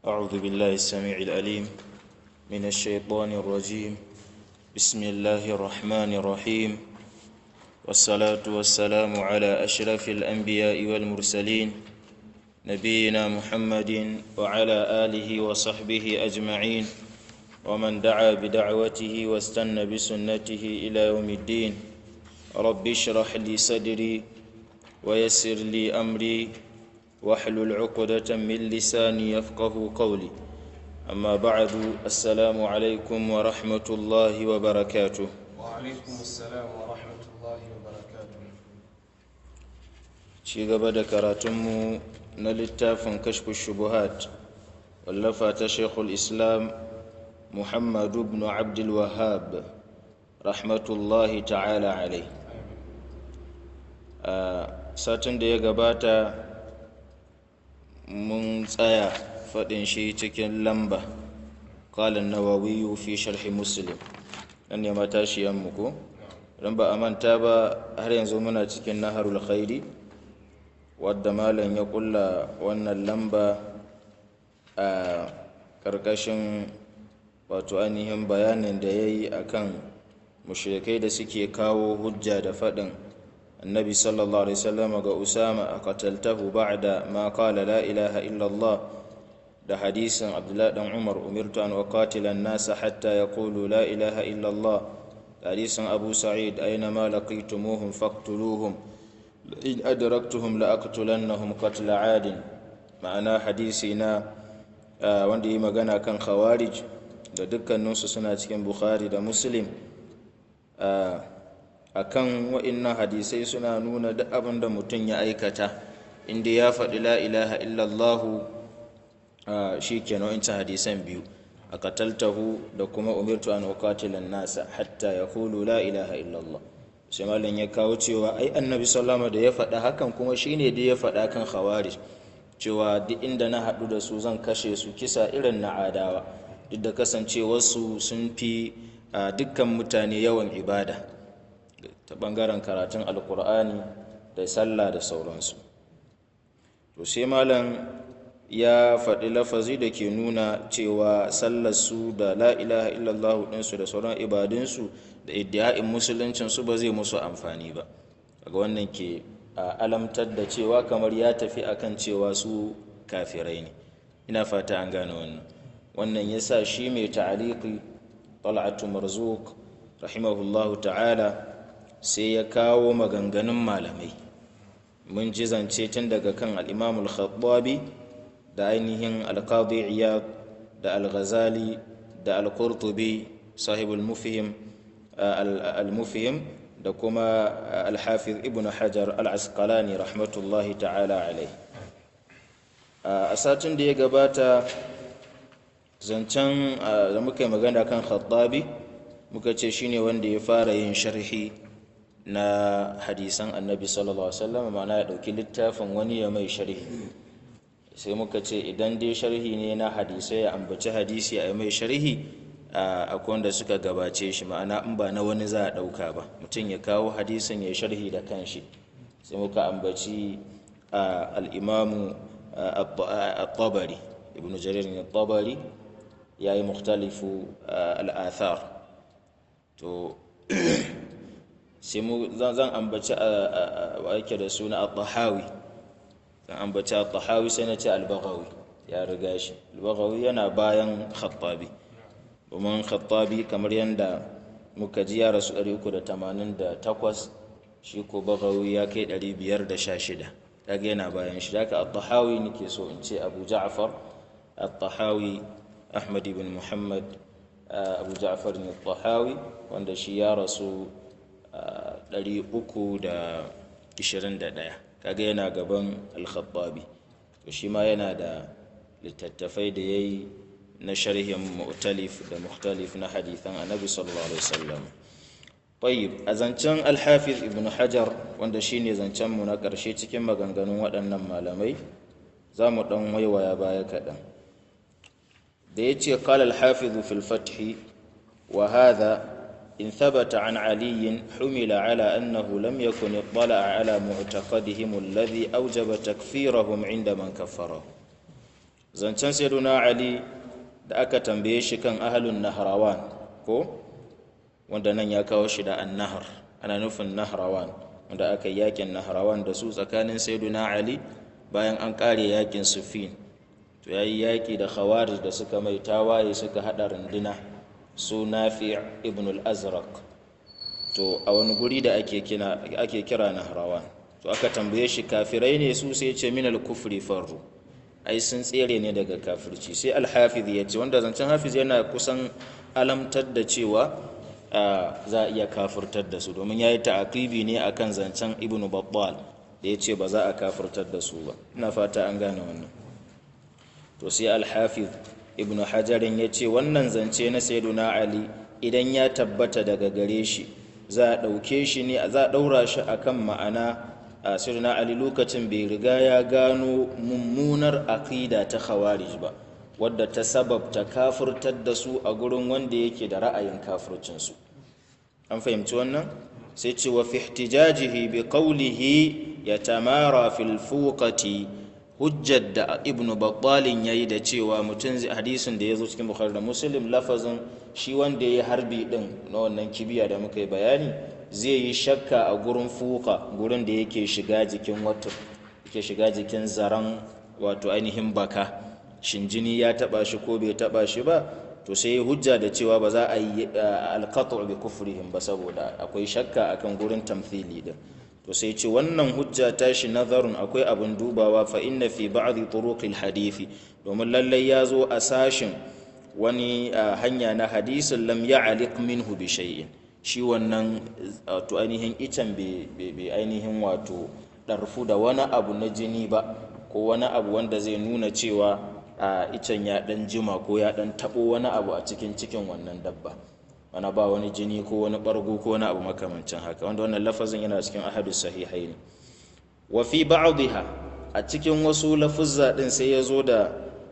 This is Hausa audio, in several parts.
أعوذ بالله السميع العليم من الشيطان الرجيم بسم الله الرحمن الرحيم والصلاة والسلام على أشرف الأنبياء والمرسلين نبينا محمد وعلى آله وصحبه أجمعين ومن دعا بدعوته واستنى بسنته إلى يوم الدين رب اشرح لي صدري ويسر لي أمري واحلل عقدة من لساني يفقه قولي أما بعد السلام عليكم ورحمة الله وبركاته وعليكم السلام ورحمة الله وبركاته ci gaba da karatunmu na littafin kashfu shubuhat wallafa ta shekul islam muhammadu ibn abdul wahab rahmatullahi ta'ala alai a satin da ya gabata mun tsaya faɗin shi cikin lamba ƙalin nawawiyu fi sharhi muslim nan ne matashiyanmu ko don ba a manta ba har yanzu muna cikin naharul khairi wadda malam ya kulla wannan lamba a ƙarƙashin wato ainihin bayanin da ya yi a kan mushrikai da suke kawo hujja da faɗin annabi sallallahu alaihi wasallam ga usama a qataltahu ba'da ma qala la ilaha illallah da hadisin abdullahi dan umar umirtu an uqatila an-nasa hatta yaqulu la ilaha illallah da hadisin abu sa'id aina ma laqitumuhum faqtuluhum in adraktuhum la aqtulannahum qatl 'adin ma'ana hadisi na wanda yi magana kan khawarij da dukkaninsu suna cikin bukhari da muslim akan wa'innan hadisai suna nuna duk abin da mutum ya aikata inda ya faɗi la ilaha illallahu shi kenan in hadisan biyu a kataltahu da kuma umirtu an uqatilan nasa hatta yaqulu la ilaha illallah sai malam ya kawo cewa ai annabi sallama da ya faɗa hakan kuma shine da ya faɗa kan khawarij cewa duk inda na haɗu da su zan kashe su kisa irin na adawa duk da kasancewarsu sun fi dukkan mutane yawan ibada ta ɓangaren karatun alkur'ani da sallah da sauransu to sai malam ya faɗi lafazi da ke nuna cewa sallarsu da la ilaha illallah ɗinsu da sauran ibadunsu da iddia'in musuluncinsu ba zai musu amfani ba daga wannan ke alamtar da cewa kamar ya tafi akan cewa su kafirai ne ina fata an gane wannan wannan ya sa shi mai ta'aliki tal'atu marzuk rahimahullahu ta'ala sai ya kawo maganganun malamai mun ji zance tun daga kan al'imamul khattabi da ainihin alqadi iyad da al-ghazali da al-qurtubi sahibul mufhim al-mufhim da kuma al-hafiz ibn hajar al-asqalani rahmatullahi ta'ala alai a satin da ya gabata zancen da muka yi magana kan khattabi muka ce shine wanda ya fara yin sharhi na hadisan annabi sallallahu alaihi wasallam ma'ana ya dauki littafin wani ya mai sharhi sai muka ce idan dai sharhi ne na hadisai ya ambaci hadisi a mai sharhi akwai wanda suka gabace shi ma'ana in ba na wani za a ɗauka ba mutum ya kawo hadisin ya sharhi da kanshi sai muka ambaci al'imamu al-tabari ibn jarir al-tabari ya yi mukhtalifu al'athar to sai zan ambaci a ake da suna al-tahawi kan ambaci al-tahawi sai na ce al-baghawi ya riga shi al-baghawi yana bayan khattabi domin khattabi kamar yadda muka ji ya rasu 388 shi ko baghawi ya kai 516 daga yana bayan shi daga al-tahawi nake so in ce abu ja'far al-tahawi ahmad ibn muhammad abu ja'far al-tahawi wanda shi ya rasu 321 kaga yana gaban al-khattabi to shi ma yana da littattafai da yayi na sharhin mu'talif da mukhtalif na hadithan annabi sallallahu alaihi wasallam tayyib a zancen al-hafiz ibn hajar wanda shine zancen mu na karshe cikin maganganun waɗannan malamai za mu dan waiwaya baya kaɗan da yace qala al-hafiz fil fath wa hadha إن ثبت عن علي حمل على أنه لم يكن اطلع على معتقدهم الذي أوجب تكفيرهم عند من كفره zancen sayyiduna ali da aka tambaye shi kan ahalun nahrawan ko wanda nan ya kawo shi da annahar ana nufin nahrawan wanda aka yi yakin nahrawan da su tsakanin sayyiduna ali bayan an kare yakin sufin to ya yi yaƙi da khawarij da suka mai tawaye suka haɗa runduna su nafi ibn al-azraq to a wani guri da ake kira nahrawan to aka tambaye shi kafirai ne su sai ce min al-kufri farru ai sun tsere ne daga kafirci sai al-hafiz ya ce wanda zancen hafiz yana kusan alamtar da cewa za a iya kafirtar da su domin ya yi ta'akibi ne akan zancen ibn battal da ya ce ba za a kafirtar da su ba ina fata an gane wannan to sai al-hafiz ibn hajarin ya ce wannan zance na sayyiduna ali idan ya tabbata daga gare shi za a ɗauke shi ne za a ɗaura shi akan ma'ana a sayyiduna ali lokacin bai riga ya gano mummunar aqida ta khawarij ba wadda ta sababta kafirtar da su a gurin wanda yake da ra'ayin kafircinsu an fahimci wannan sai ce wa fi ihtijajihi bi qawlihi yatamara fil fuqati hujjar da ibn battalin yayi da cewa mutum hadisin da ya zo cikin bukhari da muslim lafazin shi wanda ya yi harbi din na wannan kibiya da muka yi bayani zai yi shakka a gurin fuka gurin da yake shiga jikin wato yake shiga jikin zaren wato ainihin baka shin jini ya taba shi ko bai taba shi ba to sai hujja da cewa ba za a yi alqatu bi kufrihim ba saboda akwai shakka akan gurin tamthili din to sai ce wannan hujja tashi nazarun akwai abin dubawa fa inna fi ba'dhi turuqil hadisi domin lallai ya zo a sashin wani hanya na hadisin lam ya'liq minhu bi shay'in shi wannan to ainihin icen bai ainihin wato ɗarfu da wani abu na jini ba ko wani abu wanda zai nuna cewa a icen ya ɗan jima ko ya ɗan taɓo wani abu a cikin cikin wannan dabba wani ba wani jini ko wani ɓargo ko wani abu makamancin haka wanda wannan lafazin yana cikin ahadu sahihai ne wa fi ba'dha a cikin wasu lafuzza din sai ya zo da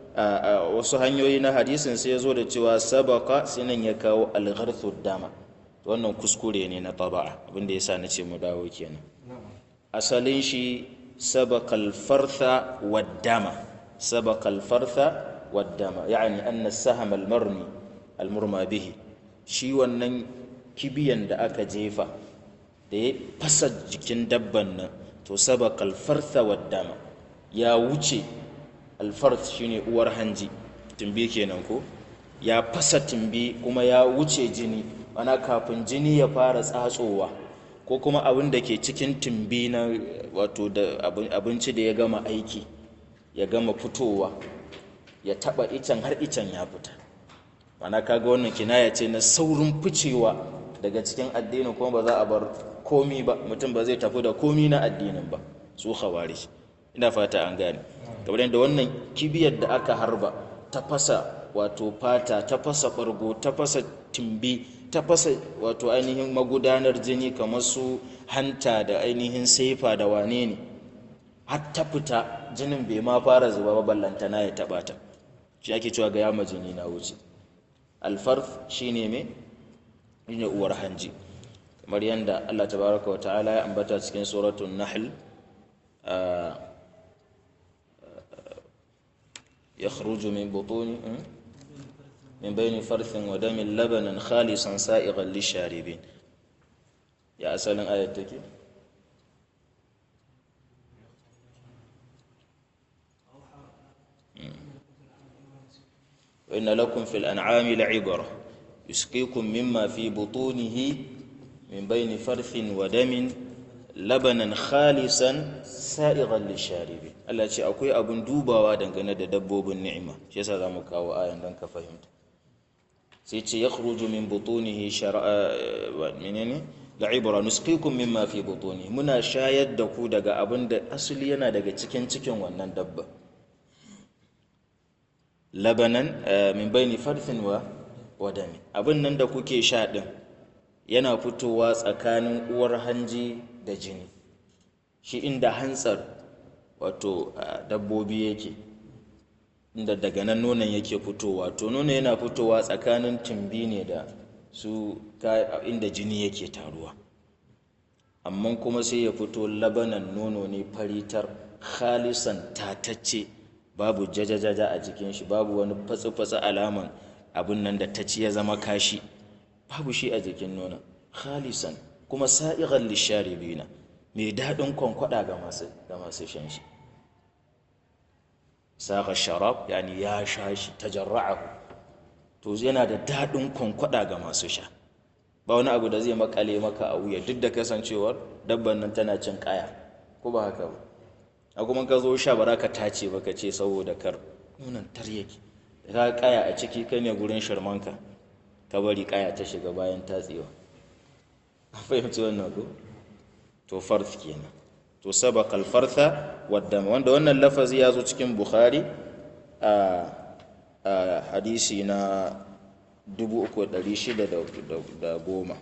wasu hanyoyi na hadisin sai ya zo da cewa sabaka sinan ya kawo algharthu dama wannan kuskure ne na taba'a abinda yasa na ce mu dawo kenan asalin shi sabaka alfartha waddama sabaka alfartha waddama yani anna saham almarni almurma bihi shi wannan kibiyan da aka jefa da ya fasa jikin dabban nan to sabaka alfartha waddama ya wuce alfarth shine uwar hanji tumbi kenan ko ya fasa tumbi kuma ya wuce jini ana kafin jini ya fara tsatsowa ko kuma abin da ke cikin tumbi na wato da abinci da ya gama aiki ya gama fitowa ya taba icen har icen ya fita ana kaga wannan kinaya ce na saurin ficewa daga cikin addini kuma ba za a bar komi ba mutum ba zai tafi da komi na addinin ba su khawari ina fata an gane kamar yadda wannan kibiyar da aka harba ta fasa wato fata ta fasa bargo ta fasa timbi ta fasa wato ainihin magudanar jini kamar su hanta da ainihin saifa da wane ne har ta fita jinin bai ma fara zuba ba ballantana ya taba ta shi ake cewa ga yama jini na wuce alfarf shine me shine uwar hanji kamar yadda Allah tabaraka wa ta'ala ya ambata cikin suratul nahl يخرج من بطون من بين فرث ودم لبنا خالصا سائغا للشاربين يا أسأل آية تكي وإن لكم في الأنعام لعبرة يسقيكم مما في بطونه من بين فرث ودم labanan khalisan sa'igan lisharibi Allah ce akwai abin dubawa dangane da dabbobin ni'ima shi yasa zamu kawo ayan dan ka fahimta sai ce yakhruju min butunihi shar'a menene la'ibra nusqikum mimma fi butunihi muna shayar da ku daga abin da asali yana daga cikin cikin wannan dabba labanan min baini farthin wa wadami abin nan da kuke sha din yana fitowa tsakanin uwar hanji da jini shi inda hantsar wato dabbobi yake inda daga nan nonon yake fitowa to nonon yana fitowa tsakanin tumbi ne da su inda jini yake taruwa amma kuma sai ya fito labanan nono ne faritar khalisan tatacce babu jajajaja a jikin shi babu wani fatsi-fatsi alaman abin nan da ta ci ya zama kashi babu shi a jikin nonon khalisan kuma sa'igan lisharibina mai daɗin kwankwada ga masu ga masu shan shi saqa sharab yani ya sha shi tajarra'ahu to yana da daɗin kwankwada ga masu sha ba wani abu da zai makale maka a wuya duk da kasancewar dabban nan tana cin kaya ko ba haka ba a kuma ka zo sha ba za ka tace ba ka ce saboda kar nunan tar yake ka kaya a ciki kai ne gurin shirmanka ka bari kaya ta shiga bayan tatsewa a fahimci wannan ko to farth kenan to sabaka alfartha wadda wanda wannan lafazi ya zo cikin bukhari a hadisi na 3610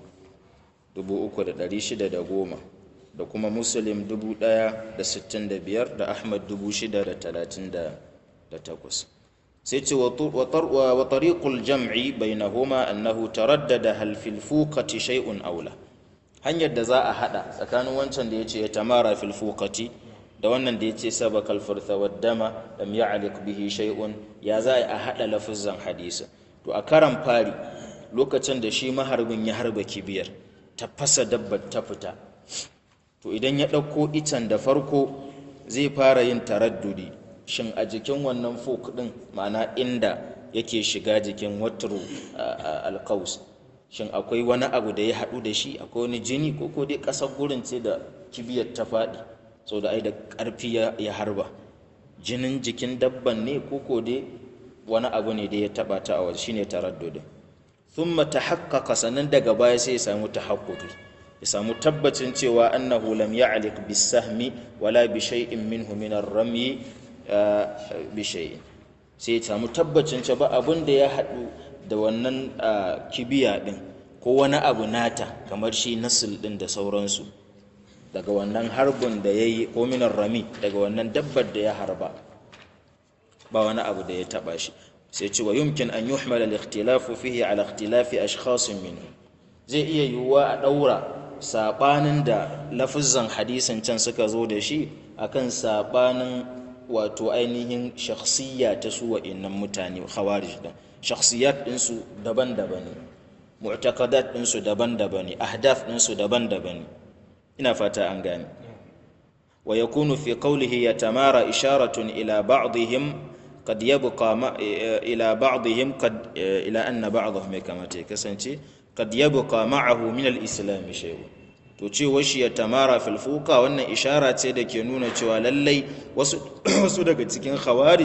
3610 da kuma muslim 1065 da ahmad 6038 sai ce wa tariqul jam'i bainahuma annahu taraddada hal fil fuqati shay'un aula hanyar da za a hada tsakanin wancan da yace ya tamara fil fuqati da wannan da yace sabakal furtha wad dama lam ya'liq bihi shay'un ya za a hada lafuzan hadisi to a karan fari lokacin da shi maharbin ya harba kibiyar ta fasa dabbar ta fita to idan ya ɗauko itan da farko zai fara yin taraddudi shin a jikin wannan fok ɗin ma'ana inda yake shiga jikin watru alkaus shin akwai wani abu da ya haɗu da shi akwai wani jini ko ko dai ƙasar gurin ce da kibiyar ta faɗi sau da ai da ƙarfi ya harba jinin jikin dabban ne ko ko dai wani abu ne da ya taɓa ta a waje shine taraddudin thumma tahaqqaqa sannan daga baya sai ya samu tahaqquqi ya samu tabbacin cewa annahu lam ya'liq bis-sahmi wala bi shay'in minhu min ar-ramy bi shay'in sai ya samu tabbacin cewa abin da ya haɗu da wannan kibiya din ko wani abu nata kamar shi nasil din da sauransu daga wannan harbin da ya yi ko minar rami daga wannan dabbar da ya harba ba wani abu da ya taba shi sai ce wa yumkin an yuhmala al-ikhtilafu fihi ala ikhtilafi ashkhasin minhu zai iya yiwuwa a daura sabanin da lafizan hadisin can suka zo da shi akan sabanin wato ainihin shakhsiyya ta su wa'annan mutane khawarij din shakhsiyat din su daban-daban ne mu'taqadat din su daban-daban ne ahdaf din su daban-daban ne ina fata an gane wa yakunu fi qawlihi yatamara isharatun ila ba'dihim قد يبقى ما إلى بعضهم قد إلى أن بعضهم كما تكسنتي قد يبقى معه من الإسلام شيء to ce washi ya tamara filfuka wannan ishara ce da ke nuna cewa lallai wasu daga cikin khawarij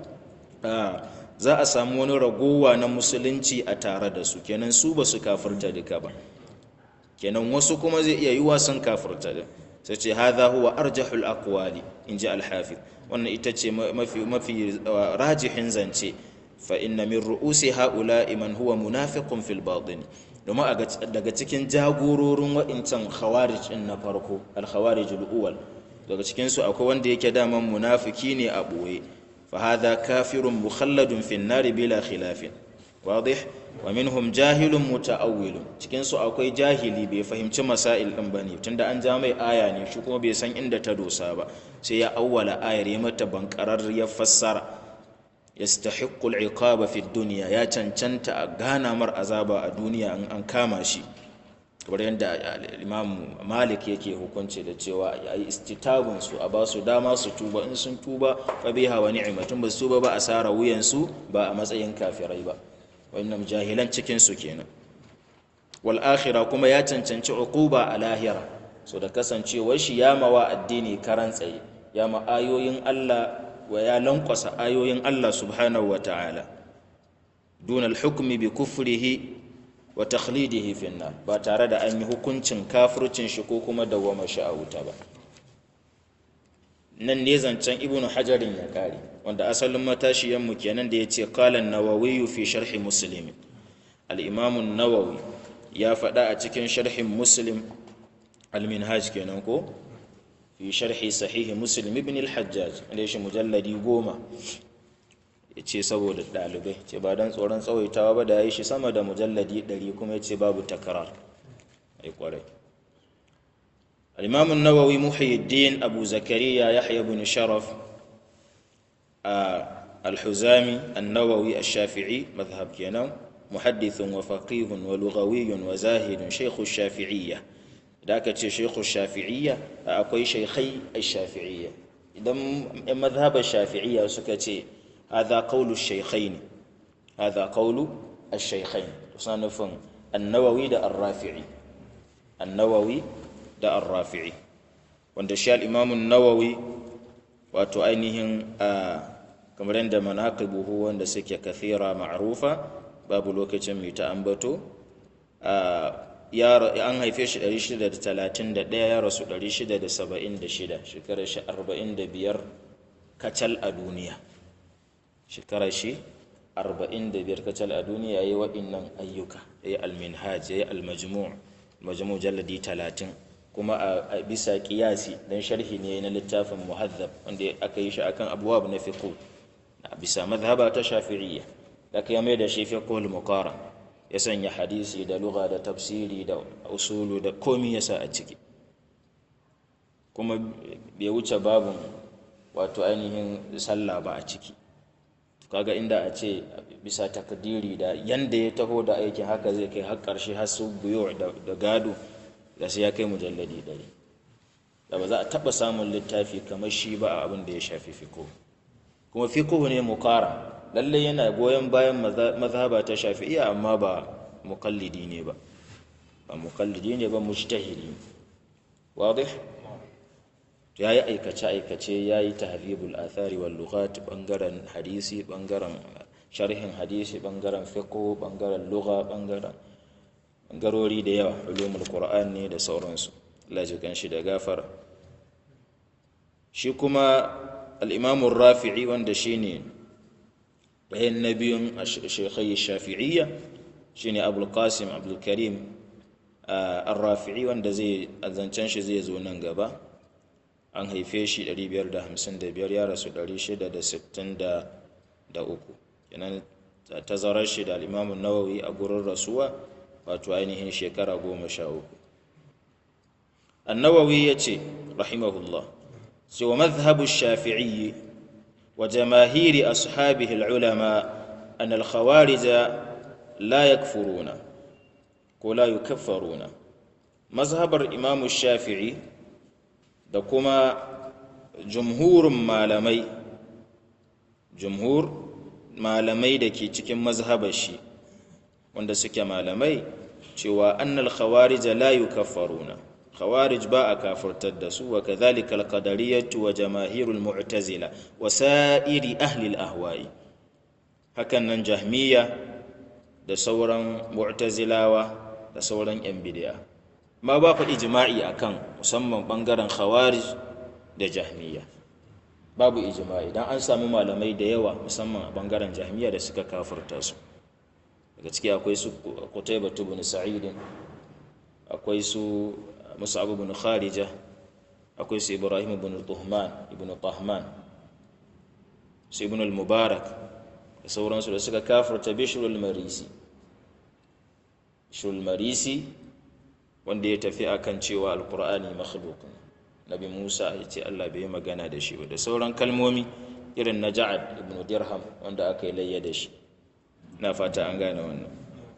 za a samu wani ragowa na musulunci a tare da su kenan su ba su kafirta duka ba kenan wasu kuma zai iya yiwa sun kafirta da sai ce hadha huwa arjahul aqwali inji al-hafiz wannan ita ce mafi mafi rajihin zance fa inna min ru'usi haula'i man huwa munafiqun fil batin domin daga cikin jagororin wa'incan khawarij din na farko al-khawarij al-awwal daga cikin su akwai wanda yake daman munafiki ne a boye fa hadha kafirun mukhalladun fin nar bila khilafin wadih wa minhum jahilun muta'awwilun cikin su akwai jahili bai fahimci masail din bane tunda an ja mai aya ne shi kuma bai san inda ta dosa ba sai ya awwala ayar ya mata bankarar ya fassara yastahiqqu al-iqaba fi dunya ya cancanta a gana mar azaba a duniya in an kama shi kamar yadda imam malik yake hukunci da cewa ya yi istitabun su a ba su dama su tuba in sun tuba fa biha wa ni'matun ba su tuba ba asara wuyan su ba a matsayin kafirai ba wannan jahilan cikin su kenan wal akhirah kuma ya cancanci uquba a lahira so da kasancewar shi ya mawa addini karan tsaye ya ma ayoyin Allah wa ya lankwasa ayoyin Allah subhanahu wa ta'ala dun al-hukmi bi kufrihi wa takhlidihi fi nar ba tare da an yi hukuncin kafircin shi ko kuma dawwama shi a wuta ba nan ne zancen ibnu hajarin ya kare wanda asalin matashiyanmu kenan da ya ce kalan nawawi fi sharhi muslim al-imam nawawi ya faɗa a cikin sharhin muslim al-minhaj kenan ko fi sharhi sahihi muslim ibn al-hajjaj wanda shi mujalladi goma ya ce saboda ɗalibai ce ba don tsoron tsawaitawa ba da ya yi shi sama da mujalladi ɗari kuma ya ce babu takarar ai kwarai الإمام النووي محي الدين أبو زكريا يحيى بن شرف الحزامي النووي الشافعي مذهب كينام محدث وفقيه ولغوي وزاهد شيخ الشافعية ذاك شيخ الشافعية أكوي شيخي الشافعية إذا مذهب الشافعية سكتي هذا قول الشيخين هذا قول الشيخين صنف النووي ده الرافعي النووي ده الرافعي wanda shi al'imamun nawawi wato ainihin a kamar yadda manaqibuhu wanda suke kathira ma'rufa babu lokacin mai ta ambato an haife shi 631 ya rasu 676 shekarar shi 45 kacal a duniya shekarar shi 45 kacal a duniya ya yi waɗannan ayyuka ya yi alminhaj ya yi almajmu' majmu' jalladi 30 kuma a bisa kiyasi dan sharhi ne na littafin muhazzab wanda aka yi shi akan abuwab na fiqh a bisa madhhaba ta shafi'iyya da ya mai da shi fiqhul muqara ya sanya hadisi da lugha da tafsiri da usulu da komi yasa a ciki kuma bai wuce babun wato ainihin sallah ba a ciki kaga inda a ce bisa takdiri da yanda ya taho da aikin haka zai kai har karshe har su buyo da gado da sai ya kai mujalladi ɗari da ba za a taɓa samun littafi kamar shi ba a abin da ya shafi fiko kuma fiko ne mukara lallai yana goyon bayan mazhaba ta shafi'iya amma ba mukallidi ne ba ba mukallidi ne ba mujtahidi wadih ya yi aikace-aikace ya yi tahribul athari wal lughat bangaren hadisi bangaren sharhin hadisi bangaren fiqh bangaren lugha bangaren bangarori da yawa ulumul qur'an ne da sauransu Allah ji kan shi da gafara shi kuma al-imam rafi'i wanda shine bayan nabiyun shaykhai shafi'iyya shine abul qasim abdul karim ar-rafi'i wanda zai zancen shi zai zo nan gaba an haife shi 555 ya rasu 663 kenan tazarar shi da al-imam nawawi a gurin rasuwa wato ainihin shekara goma sha uku annawawi ya ce rahimahullah sai wa mazhabu shafi'i wa jamahiri ashabihi al'ulama an al-khawarija la yakfuruna ko la yukaffaruna mazhabar imamu shafi'i da kuma jumhurin malamai jumhur malamai da ke cikin mazhabar shi wanda suke malamai cewa annal khawarij la yukaffaruna khawarij ba a kafirtar da su wa kadhalika al qadariyatu wa jamaahirul mu'tazila wa sa'iri ahli al ahwa'i hakan nan jahmiya da sauran mu'tazilawa da sauran yan bid'a ma ba faɗi ijma'i akan musamman bangaren khawarij da jahmiya babu ijma'i dan an samu malamai da yawa musamman a bangaren jahmiya da suka kafirta su daga ciki akwai su Qutaybah ibn Sa'id akwai su Mus'ab ibn Kharija akwai su Ibrahim ibn Tuhman ibn Tahman su ibn al-Mubarak da sauransu da suka kafirta Bishr al-Marisi Bishr al-Marisi wanda ya tafi akan cewa al-Qur'ani makhluq Nabi Musa ya ce Allah bai yi magana da shi ba da sauran kalmomi irin na Ja'ad ibn Dirham wanda aka yi layya da shi na fata an gane wannan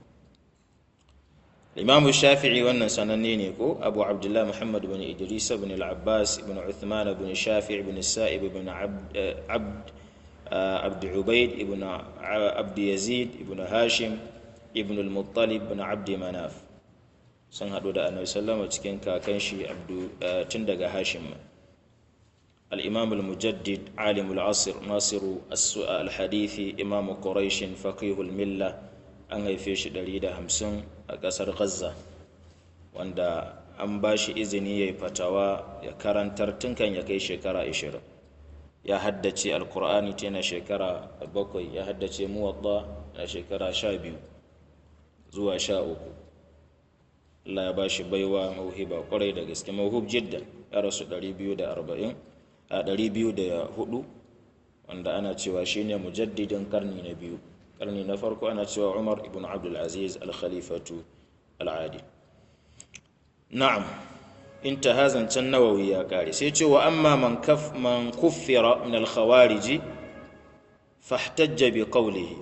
imamu shafi'i wannan sananne ne ko abu abdullah muhammad bin idris bin al-abbas ibn uthman bin shafi' ibn sa'ib ibn abd abd ubaid ibn abd yazid ibn hashim ibn al-muttalib bin abd manaf sun hadu da annabi sallama cikin kakan shi tun daga hashim الإمام المجدد عالم العصر ناصر الحديث إمام قريش فقيه الملة an haife shi ɗari da hamsin a ƙasar gaza wanda an ba shi izini ya yi fatawa ya karantar tun kan ya kai shekara ashirin ya haddace alkur'ani ta na shekara bakwai ya haddace muwatta na shekara sha biyu zuwa sha uku Allah ya ba shi baiwa mauhiba kwarai da gaske mauhub jidda ya rasu 240 a 204 wanda ana cewa shine mujaddidin karni na biyu karni na farko ana cewa Umar ibn Abdul Aziz al-Khalifatu al-Adi na'am intaha zancen nawawi ya kare sai cewa amma man kaf man kuffira min al-khawarij fahtajja bi qawlihi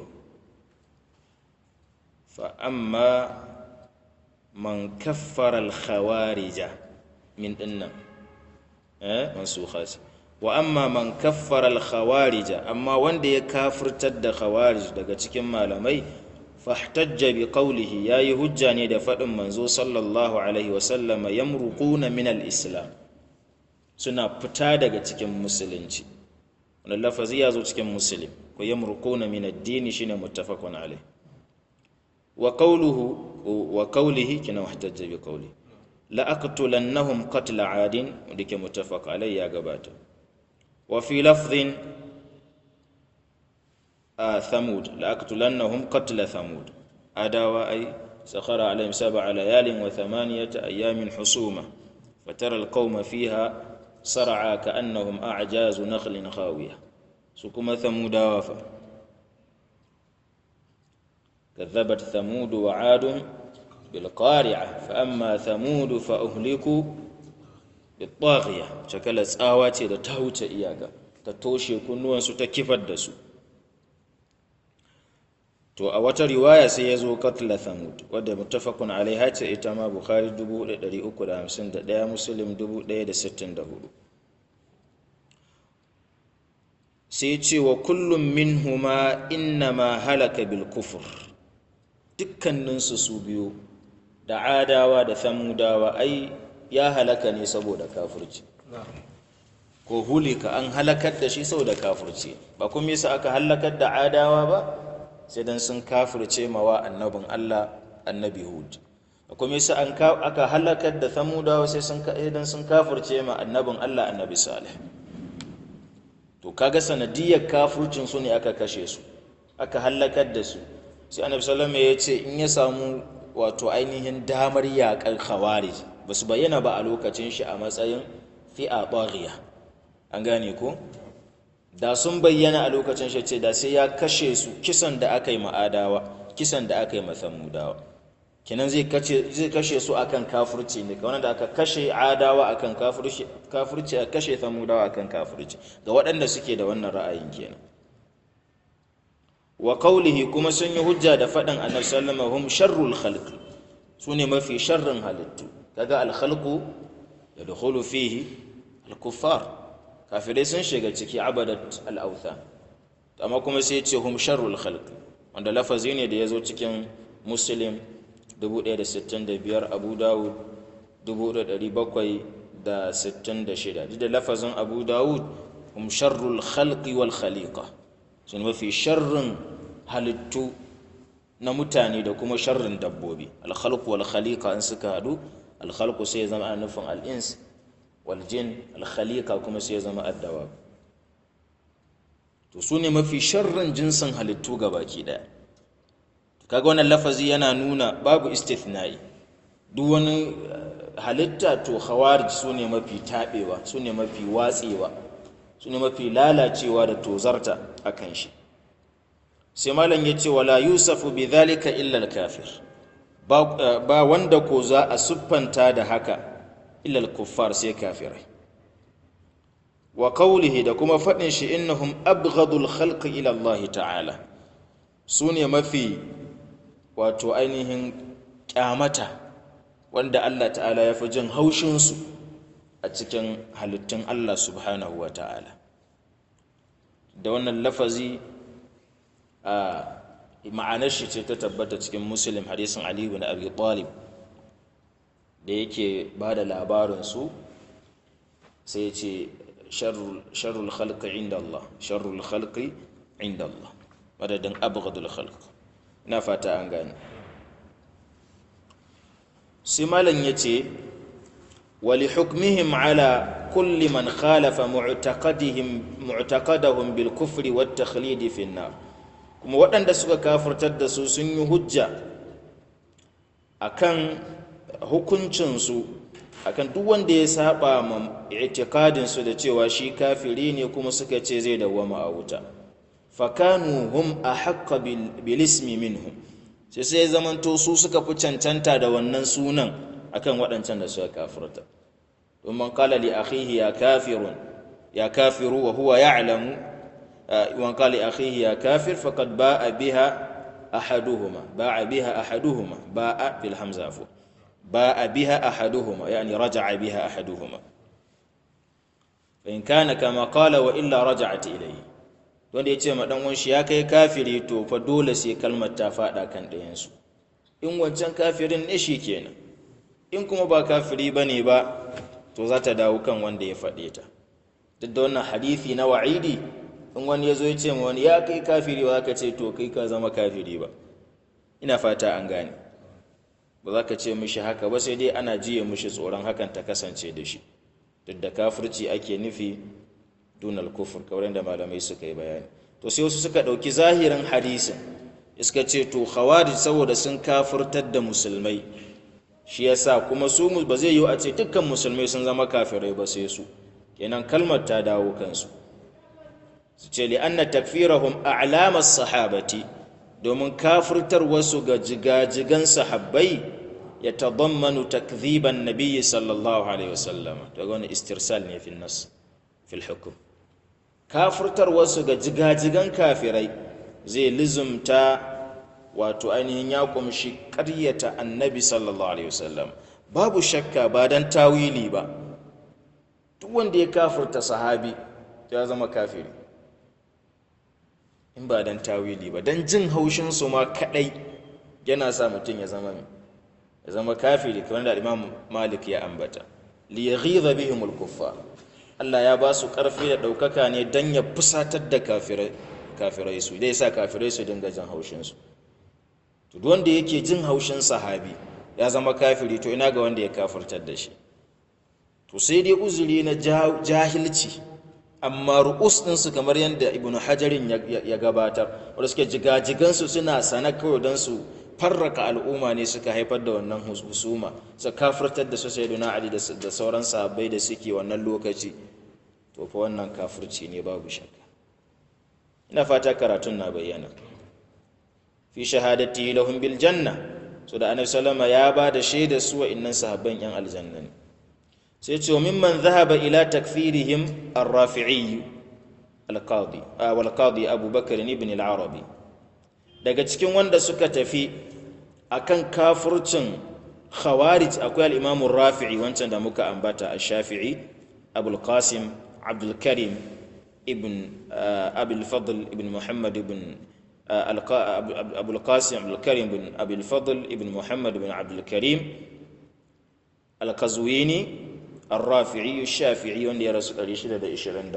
fa amma man kaffara al-khawarija min dinnan eh mansukha wa amma man kaffara al-khawarija amma wanda ya kafirtar da khawarij daga cikin malamai fahtajja bi qawlihi yayi hujja ne da fadin manzo sallallahu alaihi wa sallama yamruquna min al-islam suna fita daga cikin musulunci wannan lafazi ya zo cikin muslim ko yamruquna min ad-din shine muttafaqun alaihi wa qawluhu wa qawlihi kina wahtajja bi qawlihi la aqtulannahum qatla adin dake muttafaq alaihi ya gabata wa fi lafdhin ثمود لأقتلنهم قتل ثمود أداوا أي سخر عليهم سبع ليال وثمانية أيام حسومة فترى القوم فيها صرعى كأنهم أعجاز نخل خاوية سكما ثمود وفا كذبت ثمود وعاد بالقارعة فأما ثمود فأهلكوا بالطاغية شكلت آواتي تهوت إياك تتوشي كنوان ستكفت دسو to a wata riwaya sai ya zo katla thamud wadda muttafaqun alaiha ce ita ma bukhari 1351 muslim 1064 sai ce wa kullum minhuma innama halaka bil kufur dukkaninsu su biyu da adawa da thamudawa ai ya halaka ne saboda kafirci ko hulika an halakar da shi saboda kafirci ba kuma yasa aka halakar da adawa ba sai dan sun kafirce mawa annabin Allah annabi Hud kuma yasa an aka halakar da Samudawa sai sun dan sun kafirce ma annabin Allah annabi Salih to kaga sanadiyar kafircin su ne aka kashe su aka halakar da su sai annabi sallallahu alaihi ya ce in ya samu wato ainihin damar yaƙar khawarij ba su bayyana ba a lokacin shi a matsayin fi'a baghiya an gane ko da sun bayyana a lokacin shi ce da sai ya kashe su kisan da aka yi ma'adawa kisan da aka yi masamudawa kenan zai kashe su akan kafirci ne kamar da aka kashe adawa akan kafirci a kashe samudawa akan kafirci ga waɗanda suke da wannan ra'ayin kenan wa qawlihi kuma sun yi hujja da faɗin annabi sallallahu hum sharrul khalq su ne mafi sharrin halittu kaga al khalqu yadkhulu fihi al kuffar kafirai sun shiga ciki abadat al'autha amma kuma sai ce hum sharrul khalq wanda lafazi ne da ya zo cikin muslim 1065 abu dawud 1766 duk da lafazin abu dawud hum sharrul khalqi wal khaliqa sun mafi sharrin halittu na mutane da kuma sharrin dabbobi al-khalq wal khaliqa in suka hadu al-khalqu sai zama ana nufin al-ins waljin alkhalika kuma sai ya zama addawa to su ne mafi sharrin jinsin halittu ga baki daya kaga wannan lafazi yana nuna babu istithnai duk wani halitta to khawarij su ne mafi taɓewa su ne mafi watsewa su ne mafi lalacewa da tozarta a kan shi sai malam ya ce wala yusafu bi dhalika illa al-kafir ba wanda ko za a siffanta da haka illa al-kuffar sai kafirai wa qawlihi da kuma faɗin shi innahum abghadul khalqi ila Allah ta'ala su ne mafi wato ainihin kyamata wanda Allah ta'ala ya fi jin haushinsu a cikin halittun Allah subhanahu wa ta'ala da wannan lafazi a ma'anar shi ce ta tabbata cikin muslim hadisin Ali bin Abi Talib da yake ba da labarinsu sai ya ce sharrul khalqi inda Allah sharrul khalqi inda Allah madadin abghadul khalq ina fata an gane sai malam ya ce wali hukmihim ala kulli man khalafa mu'taqadihim mu'taqadahum bil kufri wat takhlid fi nar kuma waɗanda suka kafirtar da su sun yi hujja akan hukuncinsu akan duk wanda ya saba ma i'tiqadinsu da cewa shi kafiri ne kuma suka ce zai dawwama a wuta fakanu hum ahaqqa bil ismi minhum sai sai zamanto su suka fi cancanta da wannan sunan akan waɗancan da suka kafirta domin qala li akhihi ya kafirun ya kafiru wa huwa ya'lamu wan qala akhihi ya kafir faqad ba'a biha ahaduhuma ba'a biha ahaduhuma ba'a fil hamza afu ba'a biha ahaduhuma yani raja'a biha ahaduhuma fa in kana kama qala wa illa raja'at ilayhi wanda yace ma dan wanshi ya kai kafiri to fa dole sai kalmar ta fada kan ɗayan su in wancan kafirin ne shi kenan in kuma ba kafiri bane ba to za ta dawo kan wanda ya faɗe ta duk da wannan hadisi na wa'idi in wani ya zo ya ce ma wani ya kai kafiri ba za ka ce to kai ka zama kafiri ba ina fata an gane ba za ka ce mishi haka ba sai dai ana jiye mishi tsoron hakan ta kasance da shi duk da kafirci ake nufi dunal kufur kamar da malamai suka yi bayani to sai wasu suka ɗauki zahirin hadisin iska ce to khawarij saboda sun kafirtar da musulmai shi yasa kuma su ba zai yiwu a ce dukkan musulmai sun zama kafirai ba sai su kenan kalmar ta dawo kansu su ce li'anna takfirahum a'lamas sahabati domin kafirtar wasu ga jigajigan sahabbai ya tadammanu takdhiban nabiyyi sallallahu alaihi wasallam daga wani istirsal ne fil nas fil hukm kafirtar wasu ga jigajigan kafirai zai lizumta wato ainihin ya kumshi ƙaryata annabi sallallahu alaihi wasallam babu shakka ba dan tawili ba duk wanda ya kafirta sahabi ya zama kafiri in ba dan tawili ba dan jin haushin su ma kadai yana sa mutum ya zama ya zama kafiri kamar da Imam Malik ya ambata li yaghidha bihim al-kuffar Allah ya ba su karfi da daukaka ne dan ya fusatar da kafirai kafirai su dai sa kafirai su dinga jin haushin su to duk wanda yake jin haushin sahabi ya zama kafiri to ina ga wanda ya kafirtar da shi to sai dai uzuri na jahilci amma ru'us ɗinsu kamar yadda ibn hajarin ya gabatar wadda suke jigajigansu suna sana kawai don su farraka al'umma ne suka haifar da wannan husuma su kafirtar da su sai ali da sauran sahabbai da suke wannan lokaci to fa wannan kafirci ne babu shakka ina fata karatun na bayyana fi shahadati lahum bil janna so da annabi sallama ya ba da shaida su wa'annan sahabban yan aljanna ne sai ce wa mimman zahaba ila takfirihim ar-rafi'i al-qadi wal qadi Abu Bakar ibn al-Arabi daga cikin wanda suka tafi akan kafircin khawarij akwai al-Imam rafii wancan da muka ambata ash-Shafi'i Abu al-Qasim Abdul Karim ibn Abi al-Fadl ibn Muhammad ibn أبو القاسم عبد الكريم بن أبي الفضل ابن محمد بن عبد الكريم القزويني الرافعي الشافعي wanda ya rasu 623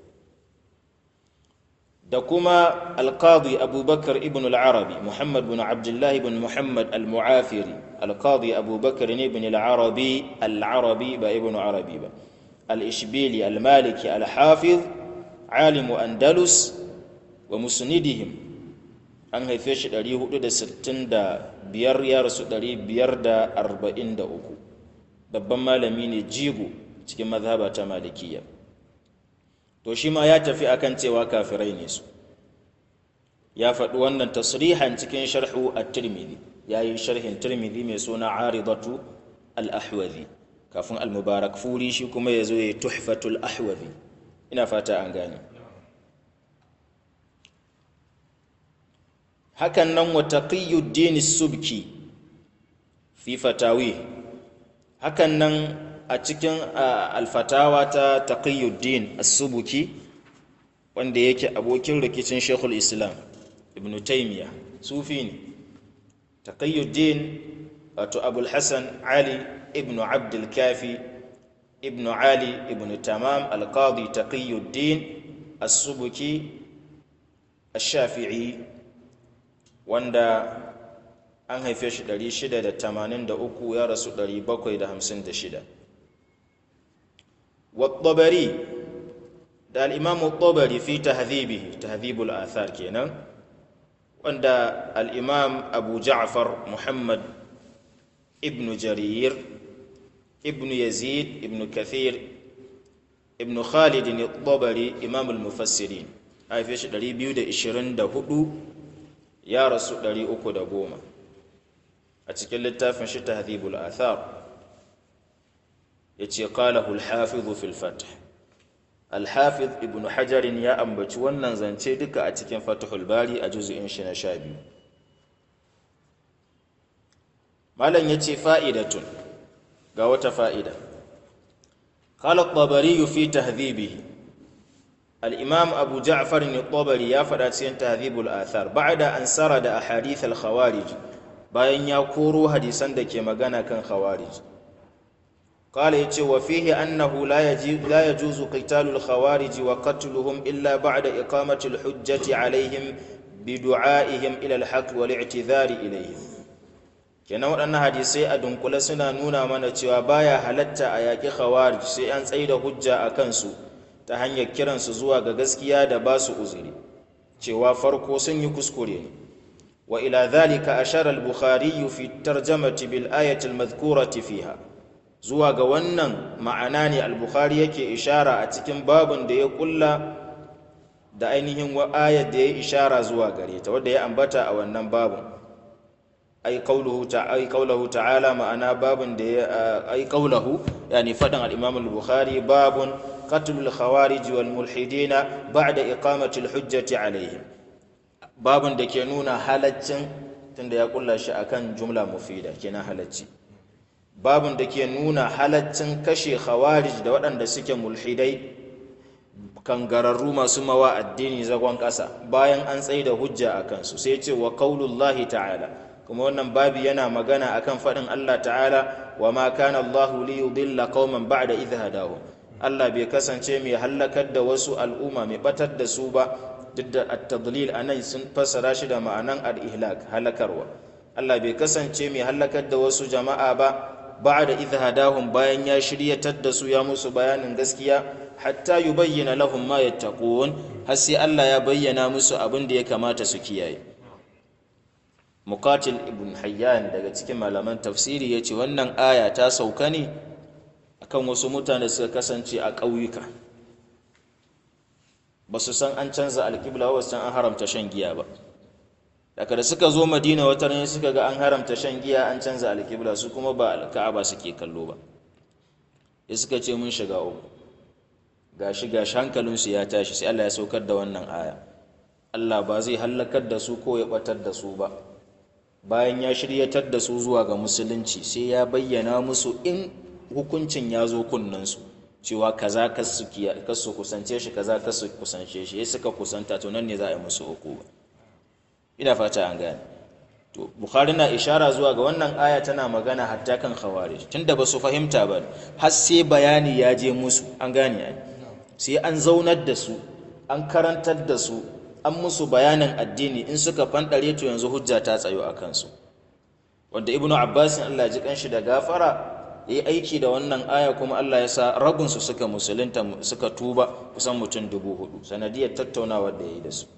da kuma alqadi abubakar ibn al-arabi muhammad bin abdullah ibn muhammad al-mu'afiri alqadi abubakar ibn al-arabi al-arabi ba ibn arabi ba al-ishbili al-maliki al-hafiz alimu andalus wa musnidihim an haife shi 465 ya rasu 543 babban malami ne jigo cikin mazhaba ta malikiya to shi ma ya tafi akan cewa kafirai ne su ya faɗi wannan tasrihan cikin sharhu at-tirmidhi yayi sharhin tirmidhi mai suna aridatu al-ahwazi kafin al-mubarak furi shi kuma yazo ya tuhfatul ahwazi ina fata an gane hakan nan wa taqiyuddin subki fi fatawi hakan nan a cikin alfatawa ta taqiyuddin as-subki wanda yake abokin rikicin shekul islam ibn taymiya sufi ne taqiyuddin wato abul hasan ali ibn abdul kafi ibn ali ibn tamam al-qadi taqiyuddin as-subki ash-shafi'i wanda an haife shi 683 ya rasu 756 والطبري da al'imamu tabari fi tahzibihi tahzibul athar kenan wanda al'imam abu ja'far muhammad ibn jarir ibn yazid ibn kathir ibn khalid ne tabari imam al-mufassirin haife shi 224 ya rasu 310 a cikin littafin shi tahzibul athar ya ce qalahu al-hafiz fil fath alhafiz ibn hajarin ya ambaci wannan zance duka a cikin fatihul bari a juzu'in shi na sha biyu malam ya ce fa'idatun ga wata fa'ida قال الطبري في تهذيبه الإمام أبو جعفر الطبري يا فراتين تهذيب الآثار بعد أن سرد أحاديث الخوارج bayan ya koro hadisan da ke magana kan khawarij qala yace wa fihi annahu la yajuzu la yajuzu qitalul khawarij wa qatluhum illa ba'da iqamati al-hujjati alaihim bi du'aihim ila al-haqq wal i'tidhari ilayhim kenan waɗannan hadisai a dunkule suna nuna mana cewa baya halatta a yaƙi khawarij sai an tsaida hujja a kansu ta hanyar kiransu zuwa ga gaskiya da ba su uzuri cewa farko sun yi kuskure ne وإلى ذلك أشار البخاري في الترجمة بالآية المذكورة فيها zuwa ga wannan ma'ana ne al-bukhari yake ishara a cikin babun da ya kulla da ainihin wa ayat da ya ishara zuwa gare ta wadda ya ambata a wannan babun ai qauluhu ta'ala qauluhu ta'ala ma'ana babun da ya ai qauluhu yani fadan al-imam al-bukhari babun qatlul khawarij wal mulhidina ba'da iqamati al-hujjati alaihim babin da ke nuna halaccin tunda ya kulla shi akan jumla mufida kenan halacci babin da ke nuna halaccin kashe khawarij da waɗanda suke mulhidai kangararru masu mawa addini zagon ƙasa bayan an tsaye da hujja a kansu sai ce wa qaulullahi ta'ala kuma wannan babi yana magana akan faɗin Allah ta'ala wa ma kana Allahu li yudilla qauman ba'da idh hadahum Allah bai kasance mai hallakar da wasu al'umma mai batar da su ba duk da at-tadlil anan sun fassara shi da ma'anan al-ihlak halakarwa Allah bai kasance mai halakar da wasu jama'a ba ba'da idh hadahum bayan ya shiryatar da su ya musu bayanin gaskiya hatta yubayyana lahum ma yattaqun har sai Allah ya bayyana musu abin da ya kamata su kiyaye Muqatil ibn Hayyan daga cikin malaman tafsiri yace wannan aya ta sauka ne akan wasu mutane suka kasance a ƙauyuka ba su san an canza alƙibla ba san an haramta shan giya ba daga da suka zo madina wata ne suka ga an haramta shan giya an canza alƙibla su kuma ba alka'aba suke kallo ba ya suka ce mun shiga uku gashi gashi hankalinsu ya tashi sai Allah ya saukar da wannan aya Allah ba zai hallakar da su ko ya batar da su ba bayan ya shiryatar da su zuwa ga musulunci sai ya bayyana musu in hukuncin ya zo kunnensu cewa kaza kasu kusance shi kaza kasu kusance shi ya suka kusanta to nan ne za a yi musu hukuma ina fata an gane to bukhari na ishara zuwa ga wannan aya tana magana hatta kan khawarij tunda ba su fahimta ba har sai bayani ya je musu an gane ai sai an zaunar da su an karantar da su an musu bayanin addini in suka fandare to yanzu hujja ta tsayo a kansu wanda ibnu abbas Allah ya ji kanshi da gafara yi aiki da wannan aya kuma Allah ya sa rabinsu suka musulunta suka tuba kusan mutum dubu hudu sanadiyar tattaunawar da ya yi da su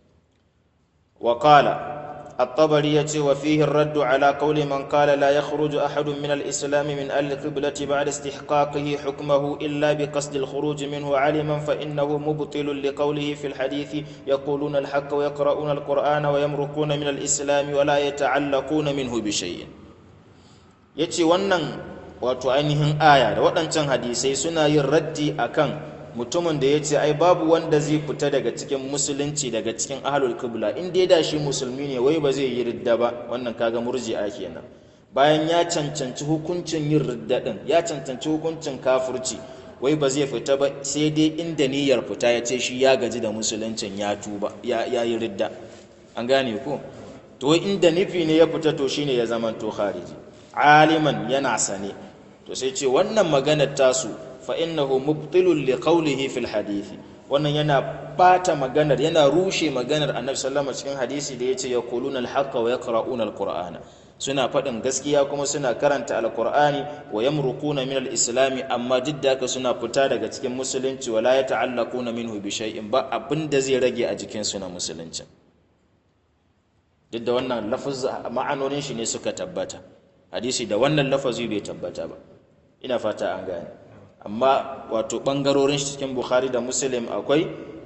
وقال الطبري يتي وفيه الرد على قول من قال لا يخرج أحد من الإسلام من أهل القبلة بعد استحقاقه حكمه إلا بقصد الخروج منه علما فإنه مبطل لقوله في الحديث يقولون الحق ويقرؤون القرآن ويمرقون من الإسلام ولا يتعلقون منه بشيء يتي ونن wato ainihin aya da waɗancan hadisai suna yin raddi akan mutumin da ya ce ai babu wanda zai fita daga cikin musulunci daga cikin ahlul kibla in dai da shi musulmi ne wai ba zai yi ridda ba wannan kaga murji'a kenan bayan ya cancanci hukuncin yin ridda din ya cancanci hukuncin kafirci wai ba zai fita ba sai dai inda niyyar fita ya ce shi ya gaji da musuluncin ya tuba ya yi ridda an gane ko to inda nufi ne ya fita to shine ya zama to khariji aliman yana sane to sai ce wannan maganar tasu fa innahu mubtilun li qawlihi fil hadisi wannan yana bata maganar yana rushe maganar annabi sallallahu alaihi cikin hadisi da yace yaquluna al-haqqa wa yaqra'una al-qur'ana suna faɗin gaskiya kuma suna karanta alkur'ani wa yamruquna min al-islami amma duk da haka suna fita daga cikin musulunci wala yata'allaquna minhu bi shay'in ba abin da zai rage a jikin su na musulunci duk da wannan lafaz ma'anonin shi ne suka tabbata hadisi da wannan lafazi bai tabbata ba ina fata an gane amma wato ɓangarorin cikin bukhari da muslim akwai